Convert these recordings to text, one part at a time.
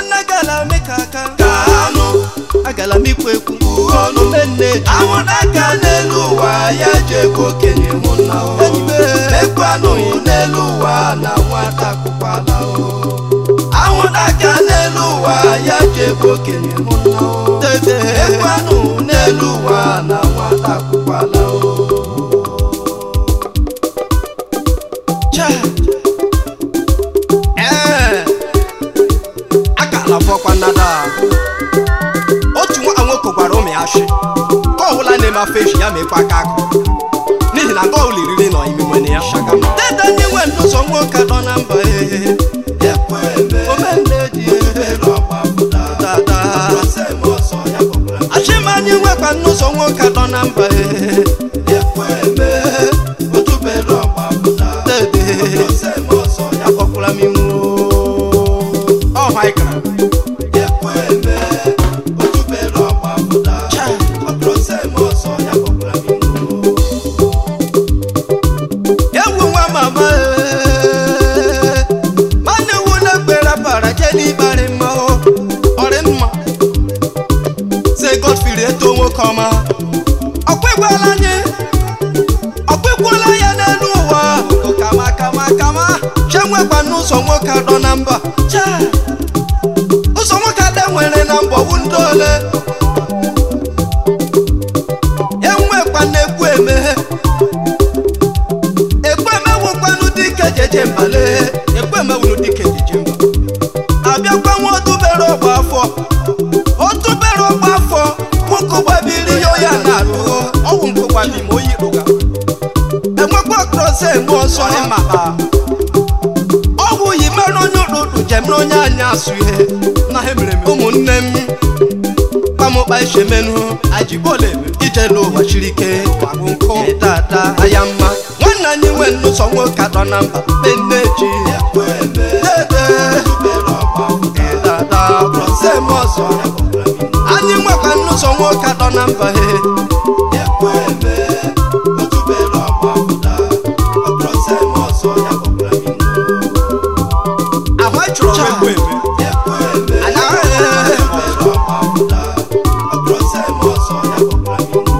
nwanne gala m ka aka ka anụ agala m ikwu ekwu ọnụ omenne ji anwụ n'aka n'elu ụwa ya ji ebe okenye mụ nna o Enyi m, eh. mekwanụ n'elu ụwa na nwata akwụkwala o anwụ n'aka n'elu ụwa ya ji ebe okenye mụ nna o dede mekwanụ n'elu ụwa na nwata akwụkwala o cha ee akala fọkwa nnada otu nwa nwoke gwara ụmụ ya shi ka ọbụla na-eme afọ eji ya mekwa aka akụ n'ihi na nke ọbụla iriri nọ ime nwene ya dede ndị nwe ndụzọ nwoke nọ na mba ee ekwe eme omenne ji elu ọgba pụta dada sem ọsọ ya kpọkwara achịmanyị nwekwa nnụzọ nwoke nọ na mba ee ekwe eme otubelu ọgba pụta dede sem ọsọ ya akpọkwara m iwu ọ haikara ekwe eme otubelu ọgba pụta cha sem ọsọ ya kpọkwara m iwu ewu nwa mama ee mana ewu na-ekpere bara je n'ịkparị mma o ọrị mma se godfrey eto nwoke ọma ọkpịgwala anyị ọkpịgwala ya n'elu ụwa Ugo kama kama kama che nwekwa n'ụzọ nwoke adọ na mba cha ụzọ nwoke adọ nwere na mba ọwụ ndị ole enwekwa na-ekwu emeghe ekwemewukwanụ dike jeje mbale ekwemewunu dike jeje mba abịakwa nwa otubere ọgba afọ otubere ọgba afọ nwoke gbabiri ya ya na-alụ ọgwụ nkụgbabi ma oyi rụga enwekwa krọse eme ọzọ maka ọgwụ yi mere onye ụrụrụ jem na onye anya asụ ihe na ha mere ụmụnne m kpamụkpa ishemenu ajibole ije n'ụwa chiri ike gbagbu nkụ tata aya mma nwanne anyị nwe nnụzọ nwoke atọ na mba penne ji ekwe eme dede otubelu ọgba pụta dada sem ọsọ ya kpọkwara m iwu anyị nwekwa nnụzọ nwoke atọ na mba he ekwe eme otubelu ọgba pụta sem ọsọ ya kpọkwara m iwu ahụ anyị chọrọ ekwe eme ekwe eme anaghị otubelu ọgba pụta sem ọsọ ya kpọkwara m iwu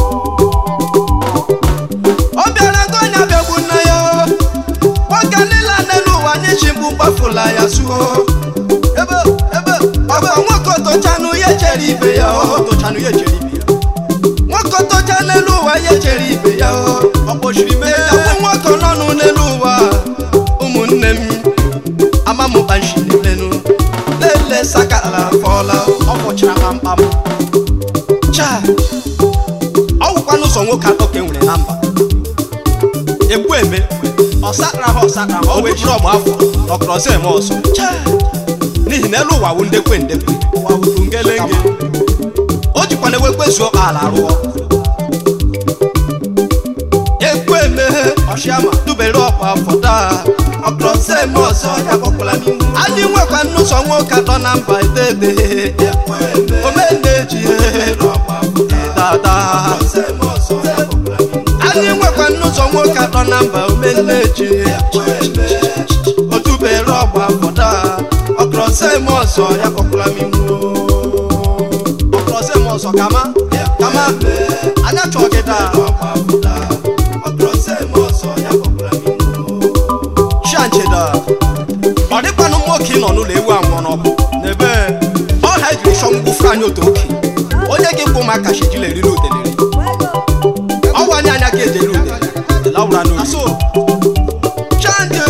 ọ bịara nke onye abịagbu nna ya nwoke niile n'elu ụwa anyị ji mgbu gbafula ya suo ebe ebe ọba nwoke tochanụ ya chere ibe ya tochanụ ya chere ibe ya nwoke tocha n'elu ụwa ya chere ibe ya ọ kpọchiri mee ya bụ nwoke nọnụ n'elu ụwa ụmụnne m amamụkpanshi n'elenu lele sakala fọla ọ kpọchara kpamkpam cha ọ wụkwa n'ụzọ nwoke atọ ka e nwere na mba ekwu eme ọsakara ha ọsakara ha o wee jiri ọgba afọ nọkọrọzi eme ọzọ n'ihi na elu ụwa wụ ndekwe ndekwe ụwa wụrụ ngelenge o jikwa na ewekwezuo ala rụọ ekwu eme ọshiama dubere ọkwa afọ taa ọkọrọzi eme ọzọ ya kpọkwara m iwu anyị nwekwa nnụzọ nwoke atọ na mba edede ekwe eme omenne ji otubelu ọgba pụta dada sem ọsọ ya kpọkwara m iwu anyị nwekwa nnụzọ nwoke atọ na mba omenne ji ekwe eme otubere ọgba fọda ọkọrọsem ọzọ ya kpọkwara m iwu ọkọrọsem ọzọ kama kama anya chọọ gị daa ọgba pụta sem ọsọ ya kpọkwara m iwu chiancheda ọ dịkwanụ nwoke nọ n'ụlọ ewu anwụọ n'ọkụ n'ebe ọha ejiri chọ mgbufu anya otu oke onye gị kwụ maka shijila eriri udeleri ọwa anya anya ka ejeri udele laura n'oyi chanje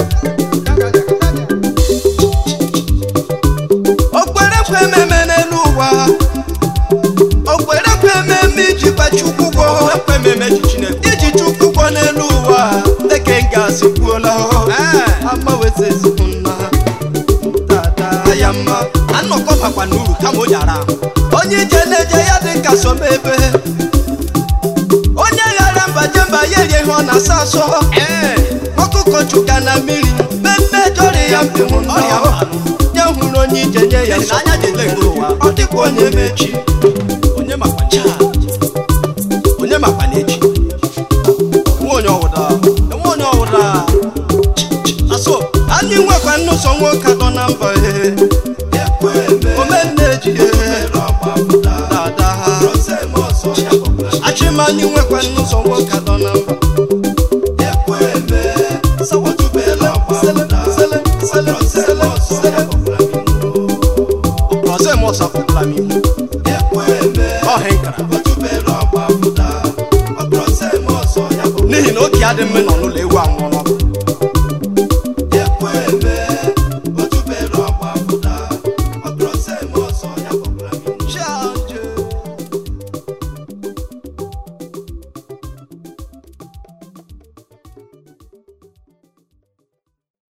okwerekwe ememe n'elu ụwa okwerekwe ememe iji gbachi chukwu ụgwọ ekwe ememe ji chineke iji chukwu ụgwọ n'elu ụwa deke ngasị kwuola amawezi ezigbo nna dada ya mma anọkọ bakwa n'uru kama onye ara ahụ onye ije na-eje ya dị ka somebe onye ghara mba je mba ya erie ihe ọ na-asa asọ ọkụkọ chuka na mmiri mmemme jọrị ya mpe hụ ọrịa nye hụrụ onye ije nye ya anya dị ụwa ọ dịkwa onye mechi onye makwa ncha onye makwa na-echi nwe onye ọwụda enwe onye ọwụda aso anyị nwekwa nnụzọ nwoke atọ na mba ehe vileji dada ha achịmanyị nwekwa n'ụzọ nwoke dọ na mba ọzọ eme ọsọ pụtara m ihu ọhịa nkara n'ihi na oke adị mma